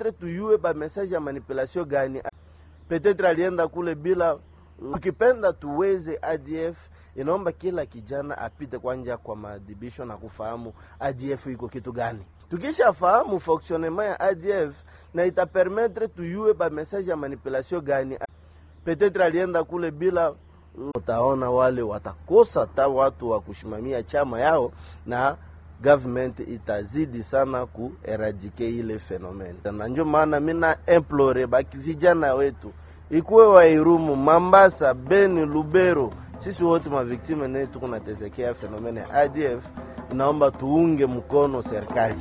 itapermettre tuyue ba message ya manipulation gani petetre alienda kule bila ukipenda tuweze ADF inaomba kila kijana apite kwanja kwa maadhibisho na kufahamu ADF iko kitu gani. Tukishafahamu fonctionnement ya ADF na itapermettre tuyue ba message ya manipulation gani, petetre alienda kule bila utaona wale watakosa ta watu wa kushimamia chama yao na government itazidi sana kueradike ile fenomene, na ndio maana mina implore baki vijana wetu ikuwe Wairumu, Mambasa, Beni, Lubero, sisi wote maviktime ne tuko natesekea fenomene ya ADF. Inaomba tuunge mkono serikali.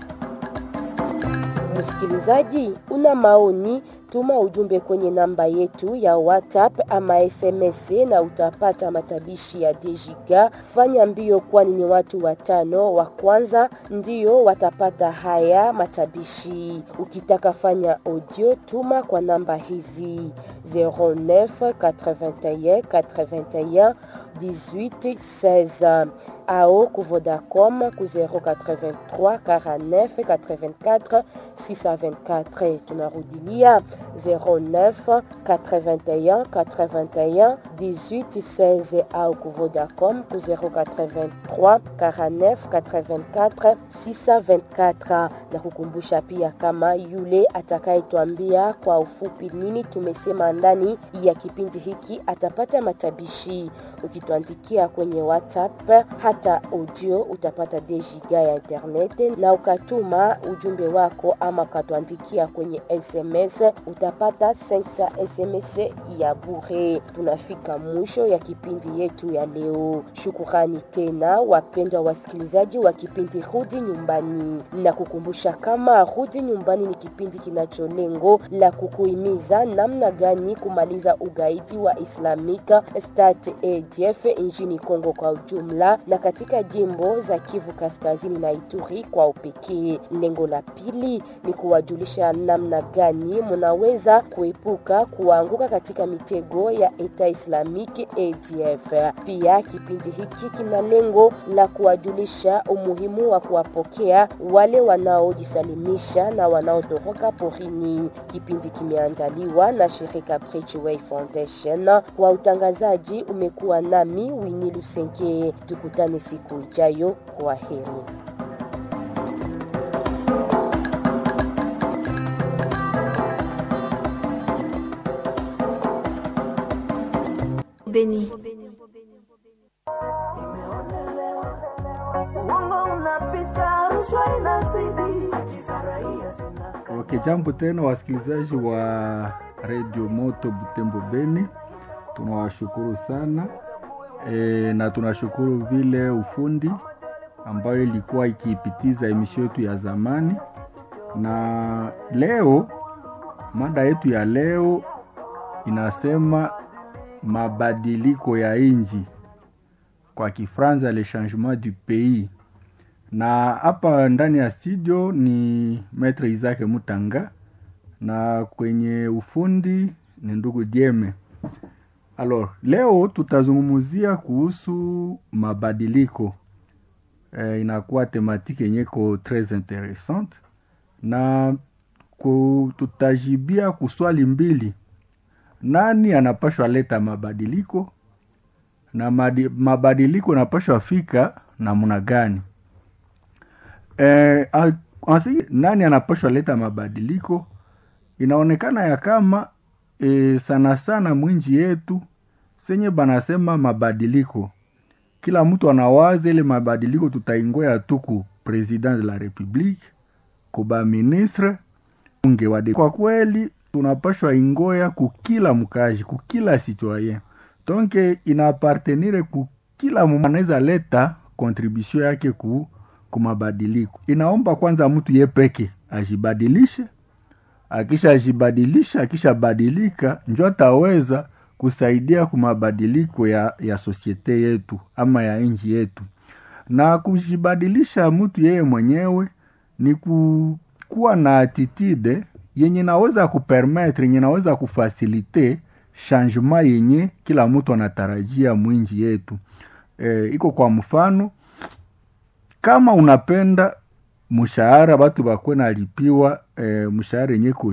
Msikilizaji, una maoni? Tuma ujumbe kwenye namba yetu ya WhatsApp ama SMS na utapata matabishi ya Dejiga. Fanya mbio, kwani ni watu watano wa kwanza ndio watapata haya matabishi. Ukitaka fanya audio, tuma kwa namba hizi 09 81 81 18 16 ao ku Vodacom ku 083 49 84 624. Tunarudilia 09 81 81 18 16 au ku Vodacom ku 083 49 84 624, na kukumbusha pia kama yule atakayetwambia kwa ufupi nini tumesema ndani ya kipindi hiki atapata matabishi. Ukituandikia kwenye WhatsApp hata audio utapata dejiga ya internet, na ukatuma ujumbe wako ama ukatuandikia kwenye SMS utapata 5 SMS ya bure. Tunafika mwisho ya kipindi yetu ya leo. Shukurani tena wapendwa wasikilizaji wa kipindi Rudi Nyumbani, na kukumbusha kama Rudi Nyumbani ni kipindi kinacho lengo la kukuhimiza namna gani kumaliza ugaidi wa Islamic State ADF nchini Kongo kwa ujumla na katika jimbo za Kivu Kaskazini na Ituri kwa upekee. Lengo la pili ni kuwajulisha namna gani munaweza kuepuka kuanguka katika mitego ya Eta Islamic ADF. Pia kipindi hiki kina lengo la kuwajulisha umuhimu wa kuwapokea wale wanaojisalimisha na wanaotoroka porini. Kipindi kimeandaliwa na shirika Bridgeway Foundation. Kwa utangazaji umekuwa nami Winnie Lusenke. Tukutane siku ijayo. Kwa heri. Beni. Okay, jambo tena wasikilizaji wa Radio Moto Butembo Beni, tunawashukuru sana e, na tunashukuru vile ufundi ambayo ilikuwa ikiipitiza emisio yetu ya zamani, na leo mada yetu ya leo inasema mabadiliko ya inji, kwa Kifaransa le changement du pays na hapa ndani ya studio ni Maitre Isaac Mutanga na kwenye ufundi ni ndugu Dieme. Alors, leo tutazungumzia kuhusu mabadiliko e, inakuwa tematiki yenye ko tres interessante na ku, tutajibia kuswali mbili, nani anapashwa leta mabadiliko na madi, mabadiliko anapashwa fika namna gani? Eh, ansi, nani anapashwa leta mabadiliko? Inaonekana ya kama eh, sana sana mwinji yetu senye banasema mabadiliko, kila mtu anawaza ile mabadiliko tutaingoya tuku president de la republique kuba ministre unge wade. Kwa kweli tunapashwa ingoya kukila mkaji kukila citoyen donc inapartenire kukila mtu anaweza leta contribution yake ku kumabadiliko. Inaomba kwanza mtu ye peke ajibadilishe, akisha ajibadilisha, akishabadilika njo ataweza kusaidia kumabadiliko ya, ya sosiete yetu ama ya nchi yetu. Na kujibadilisha mtu yeye mwenyewe ni ku, kuwa na attitude yenye naweza kupermetre yenye naweza kufasilite changement yenye kila mtu anatarajia mwinji yetu. E, iko kwa mfano kama unapenda mshahara batu bakwe nalipiwa e, mshahara yenye